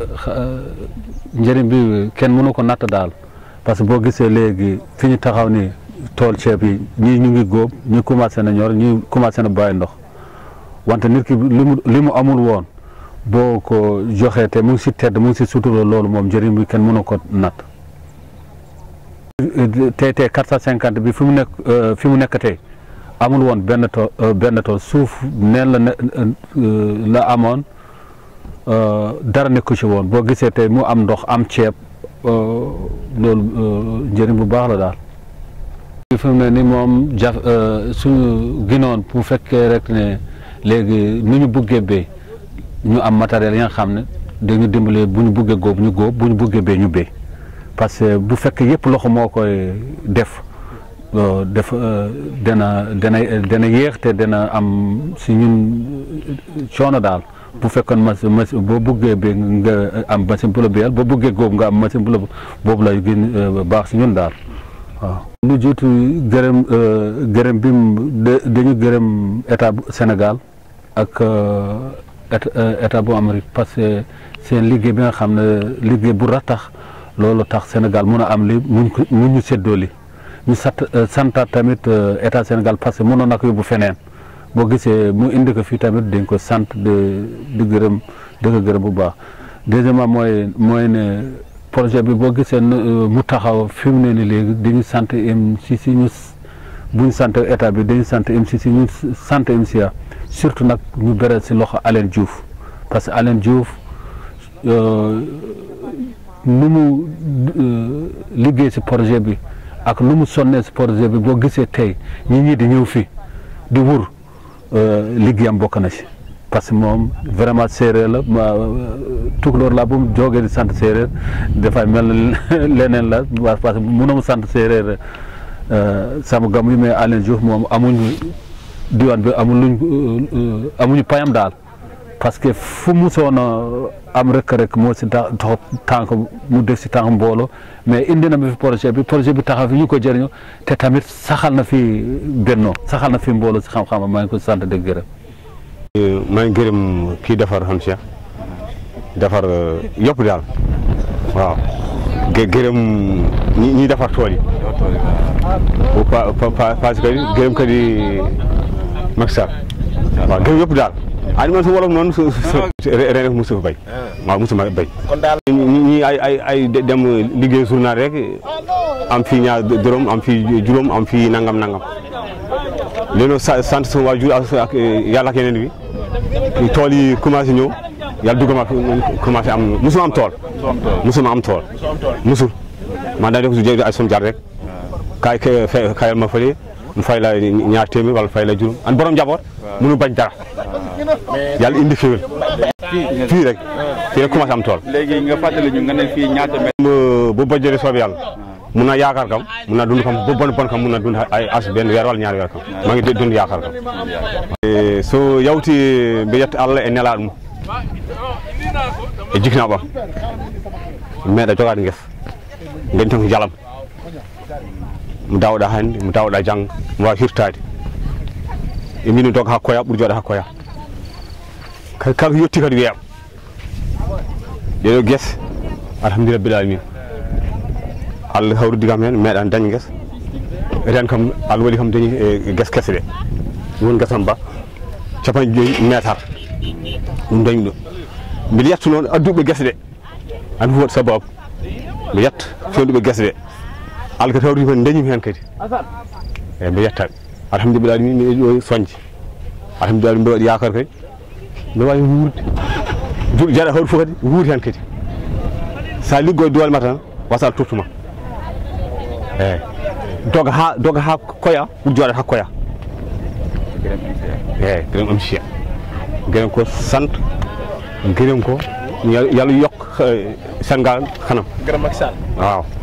njëriñ bi kenn mënu ko natt daal parce que boo gisee léegi fi ñu taxaw ni tool ceeb yi ñii ñu ngi góob ñii commencé na ñor ñii commencé na bàyyi ndox wante nit ki li mu li mu amul woon boo ko joxee te mu ngi si tedd mu ngi si sutura loolu moom njëriñ bi kenn mënu ko natt tey tey quatre cent cinquante bi fi mu nekk fi mu nekk tey amul woon benn tool benn tool suuf neen la ne la amoon dara nekku ci woon boo gisee tey mu am ndox am ceeb loolu njëriñ bu baax la daal fi mu ne ni moom jaf suñu ginoon bu fekkee rek ne léegi nu ñu buggee béy ñu am matériel yi nga xam ne dañu dimbale bu ñu buggee góob ñu góob bu ñu buggee béy ñu béy parce que bu fekkee yëpp loxo moo koy def def dana dana dana yéex te dana am si ñun coono daal bu fekkoon machine machine boo buggee béy nga am machine bu la béyal boo buggee góob nga am machine bu la boobu la gën baax si ñun daal waaw lu jiitu gërëm gërëm bi dañu gërëm état bu Sénégal ak état bu Amérique parce que seen liggéey bi nga xam ne liggéey bu ratax loolu tax Sénégal mun a am li muñ ko mun ñu séddoo li ñu sant santaat tamit état Sénégal parce que mënoon na ko yóbbu feneen boo gisee mu indi ko fii tamit dañ ko sant de di gërëm di ko gërëm bu baax deuxièmement mooy mooy ne projet bi boo gisee mu taxaw fi mu ne ni léegi dañu sant MCC ñu bu ñu sant état bi dañu sant MCC ñu sant MCA surtout nag ñu beral si loxo Alain Diouf parce que Alain Diouf nu mu liggéey si projet bi ak nu mu sonnee si projet bi boo gisee tey ñi ñi di ñëw fii di wur liggéeyam bokk na si parce que moom vraiment séeréer la ma tukulóor la bu mu jógee di sant séeréer dafay mel leneen la parce que mënoo sant séeréer sama gam yi mais Alain Diouf moom amuñu diwaan bi amul luñ amuñu payam daal parce que fu mu soona am rek rek moo si tax tànk mu def si tànk mbooloo mais indi na fi projet bi projet bi taxaw fi ñu ko jëriñoo te tamit saxal na fi bennoo saxal na fi mbooloo si xam-xam maa ngi ko sant de gërëm. maa ngi gërëm kii defar xam Cheikh defar yëpp daal waaw gërëm ñi ñi defar tool yi pa pa parce que gërëm ka di Macky Sall waaw gërëm yëpp daal ah man su wolof noonu su su ren mosu fa béy waaw mosu ma béy ñi ay ay ay dem liggéey journal rek am fii ñaar dërëm am fii juróom am fii nangam nangam léegi sant sama waajur ak yàlla ak yeneen bi tool yi commencé ñëw yàlla dugg ma commencé am musuma am tool musuma am tool musul man daa def su jé ay son jar rek kaay kayal ma fële mu fay la ñaar téeméer wala fay la juróom an borom njaboot mënu bañ dara yàlla indi féwél fii rek fii rek commencé am tool léegi nga fàttali ñu nga ne fii ñaata mètre bu bojjëri soobi yàlla mun na yaakaar kam mun na dund kam bu bon bon kam mun na dund ay as benn weer wala ñaari weer kam maa ngi dund yaakaar kam so yawti mbe yetta allah e nelaɗo mum e jikna ɓam meeɗa jogade guesa gandi tan ko jalam mo dawɗa hannde mo dawɗa jangga mo wawi hirtade e min doga ha koya ɓuuri jooɗa ha koya kala yetti kadi wiyama ɗeɗo guese alhamdulillah bil alamin allah hawrudi kam hen meeɗa daña guesa ren kam allah waɗi kam dañi e guesa kese ɗe woni guesam ba capanɗe joyyi métar ɗum dañi ɗo mbiɗa yetta noon adduɓe guese ɗe an fof waɗi sababu mi yetta fewnuɓe guese ɗe allah kadi hawridi kadi dañimi hen kadi eyyi mbi yettaɓe alhamdulillah alamin mi ɗo soñde alhamdulillah mbiɗa waɗi yakar kadi mbiɗa wawi wuurde juɗo jaɗa hawri fof kadi wuuri hen kadi sa liggo e doole ma tan wasal tottuma eyyi doga ha doga ha koya ɓuuri jooɗat ha koya eyyi gërëm am cheikh gërëm ko sant gërëm ko yàlla yokk Sénégal kanam gërëm Macky Sall waaw